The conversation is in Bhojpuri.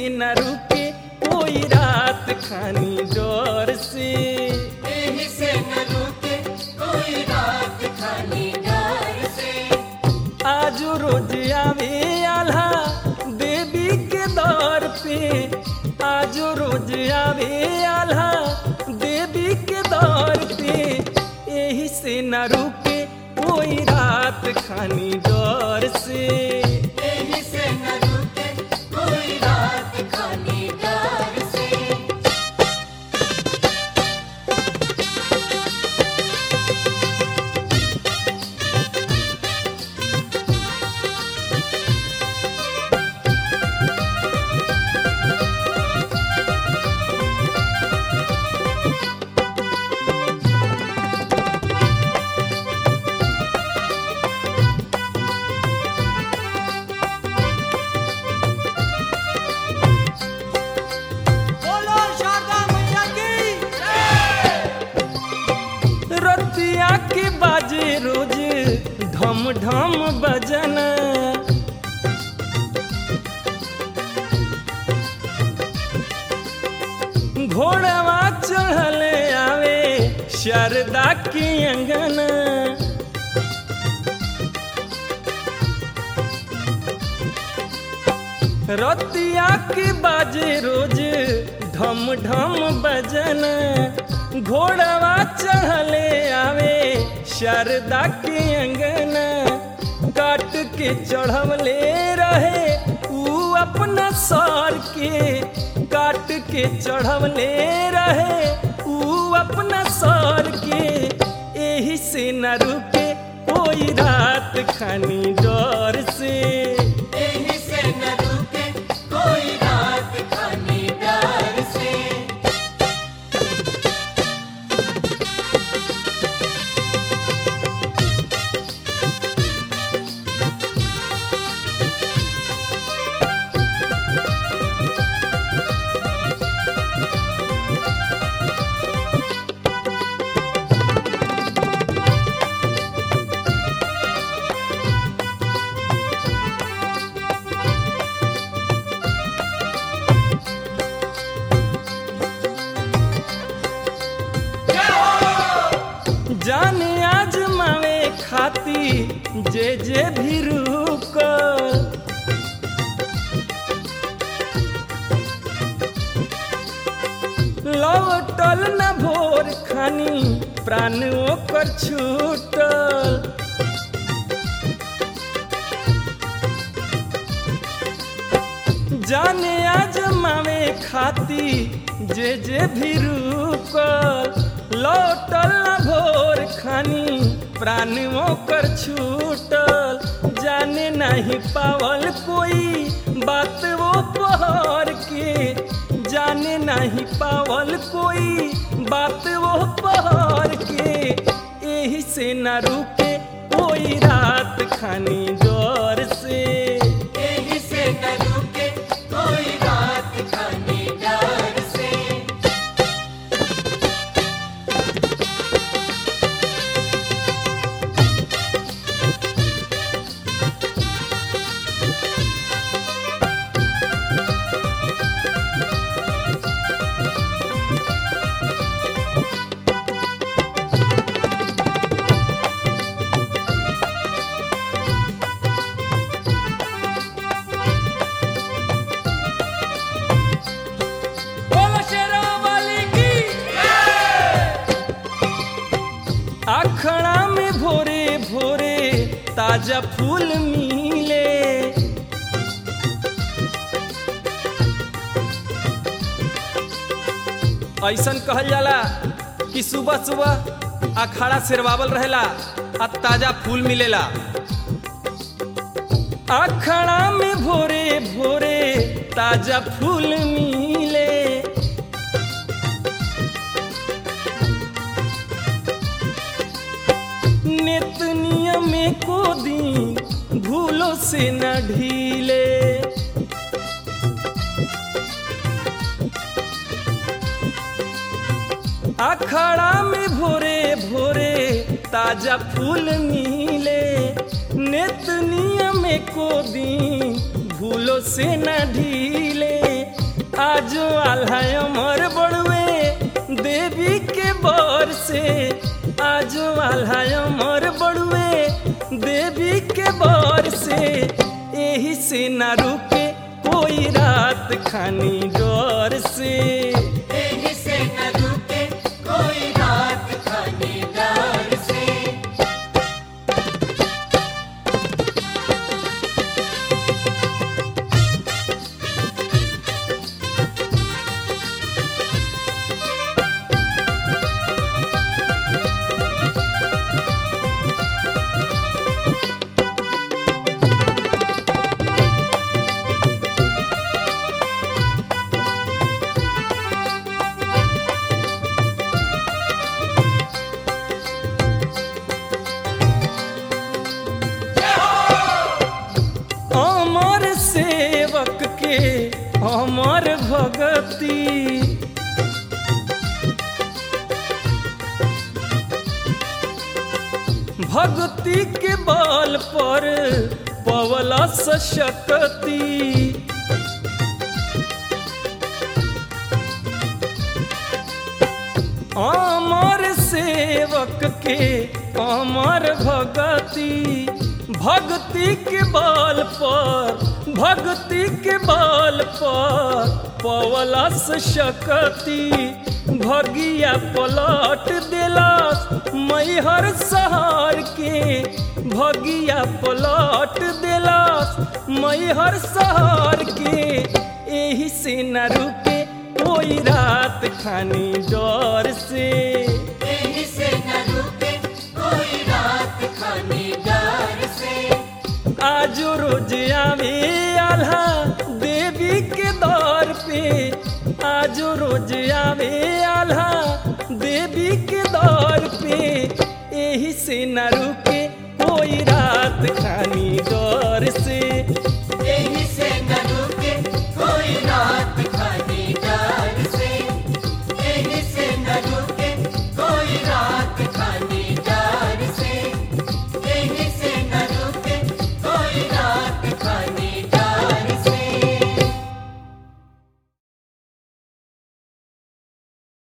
से न रुके कोई रात खानी डर से एही से न रुके कोई रात खाली डर से आज रोज आवे आल्हा देवी के दौर पे आज रोज आवे आल्हा देवी के दौर पे यही से न रुके कोई रात खानी डर से एही से न रुके कोई रात खाली डर से बोलो शारदा मैया की रतिया के बाजे रोज ढम ढम बजन घोड़वा चढ़ल आवे शारदा के अंगन रतिया के बाजे रोज ढम ढम बजन घोड़वा चढ़ले आवे शारदा के अंगन काट के चढ़वले रहे ऊ अपना सर के काट के चढ़वले रहे ऊ अपना सर के एही से न रुके कोई रात खानी डर से एही से न रुके कोई रात खाली डर से जाने आजमावे खाती जे जे भी रुकल लौटल न भोर खानी प्राण ओकर छूटल जाने आजमावे खाती जे जे भी रुकल लौटल न भोर खानी प्राण ओकर छूटल जाने नहीं पावल कोई बात वो पहर के जाने नहीं पावल कोई बात वो पहर के यही से न रुके कोई रात खानी डर से एही से न रुके कोई रात खाली डर से बोलो शेरा वाली की अखड़ा में भोरे भोरे ताजा फूल मिले ऐसन कहल जाला कि सुबह सुबह अखाड़ा सिरवावल रहेला आ ताजा फूल मिलेला अखड़ा में भोरे भोरे ताजा फूल मिले नित नियम को दिन भूलो से न ढीले अखड़ा में भोरे भोरे ताजा फूल मिले नित नियम को दिन भूलो से न ढीले आज आल्हा अमर बड़ुए देवी के बर से आज आल्हा अमर बड़ुए देवी के बर से यही से न रुके कोई रात खानी डर से यही से न रुके कोई रात खाने डर से अमर सेवक के अमर भगती भक्ति के बल पर पवला शक्ति अमर सेवक के अमर भगति भक्ति के बल पर भक्ति के बल पर पवलस शक्ति भगिया पलट दिलस मैहर सहार के भगिया पलट दिलस मैहर सहार के एही से न रुके कोई रात खानी डर से यही से न रुके कोई रात खाने डर से आज रोज आवे आल्हा देवी के दौर पे आज रोज आवे आल्हा देवी के दौर पे यही से न रुके कोई रात खानी